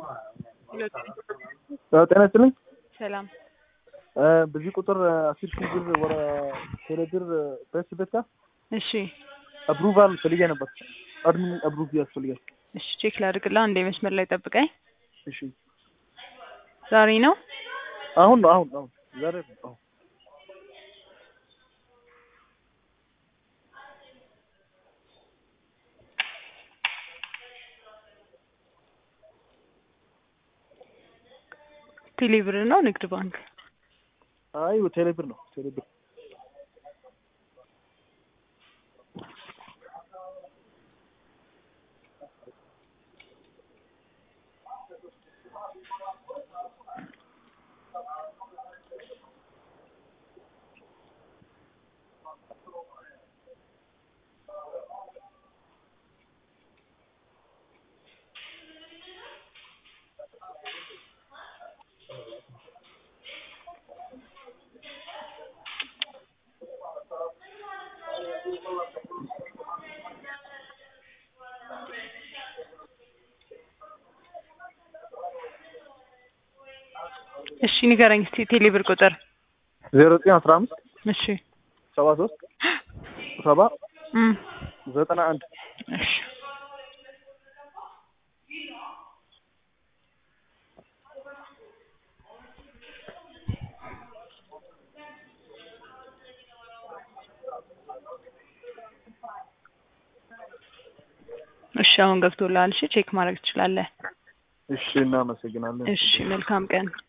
ጤና ይስጥልኝ። ሰላም በዚህ ቁጥር አስር ሺህ ብር ወረ ቴሌ ብር ፕሬስ ቤት ጋር እሺ አፕሩቫል ፈልጌ ነበር። አድሚን አፕሩቭ ያስፈልጋል። እሺ ቼክ ላድርግላ አንዴ መስመር ላይ ጠብቀኝ እሺ ዛሬ ነው አሁን ነው አሁን አሁን ዛሬ ነው አሁን ቴሌብር ነው ንግድ ባንክ አይ ቴሌ ብር ነው ቴሌ ብር እሺ ንገረኝ እስቲ ቴሌብር ቁጥር ዜሮ ዘጠኝ አስራ አምስት እሺ ሰባ ሶስት ሰባ እም ዘጠና አንድ እሺ እሺ አሁን ገብቶልሃል። እሺ ቼክ ማድረግ ትችላለህ። እሺ እናመሰግናለን። እሺ መልካም ቀን